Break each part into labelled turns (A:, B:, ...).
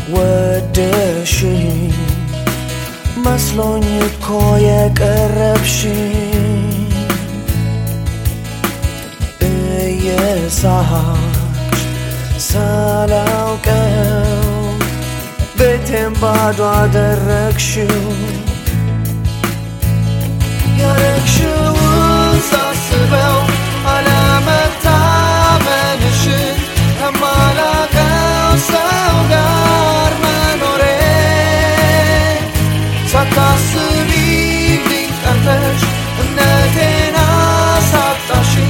A: ወደሽኝ መስሎኝ እኮ የቀረብሽኝ እየሳቅሽ ሳላውቀው ቤቴን ባዶ አደረግሽው ያረግሽውን ሳስበው አለመታመንሽን ከማላቀው ሰው ጋር መኖሬ ሳታስቢልኝ ቀርተሽ እምነቴን አሳጣሽኝ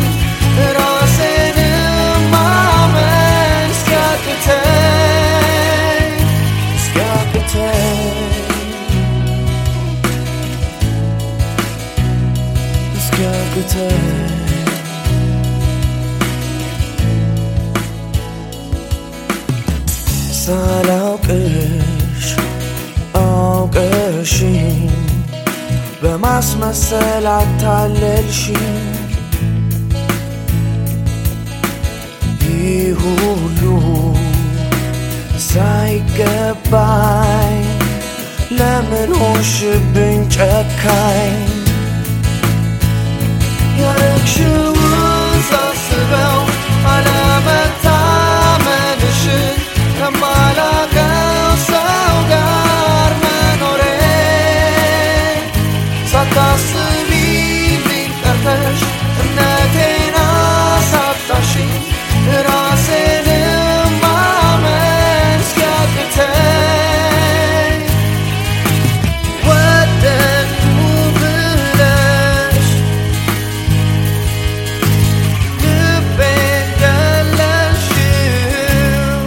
A: ራሴንም ማመን እስኪያቅተኝ እስኪያቅተኝ እስኪያቅተኝ ሳላውቅሽ አውቀሽኝ በማስመሰል አታለልሽኝ ይህ ሁሉ ሳይገባኝ ለምን ሆንሽብኝ ጨካኝ ያረግሽውን ሳስበው አለመታመንሽን ከማላቀው ሰው ጋር መኖሬ ሳታስቢልኝ ቀርተሽ እምነቴን አሳጣሽኝ ራሴንም ማመን እስኪያቅተኝ ወደድኩ ብለሽ ልቤን ገለልሽው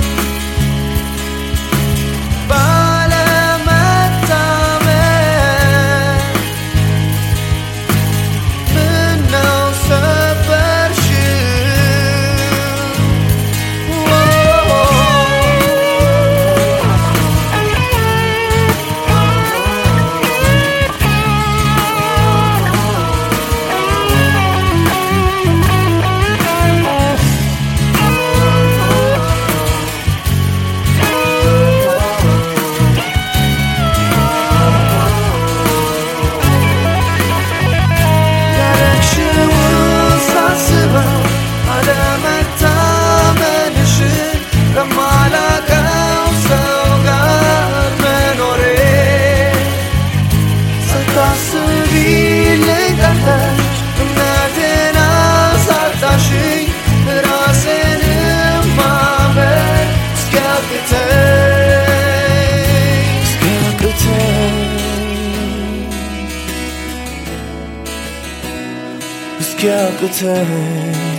A: ባለመታመን ምነው ያረግሽውን ሳስበው አለመታመንሽን ከማላቀው ሰው ጋር መኖሬ ስታስቢልኝ ቀርተሽ እምነቴን አሳጣሽኝ ራሴንም ማመን እስኪያቅተኝ እስኪያቅተኝ እስኪያቅተኝ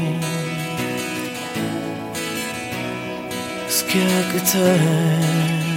A: እስኪያቅተኝ እስኪያቅተኝ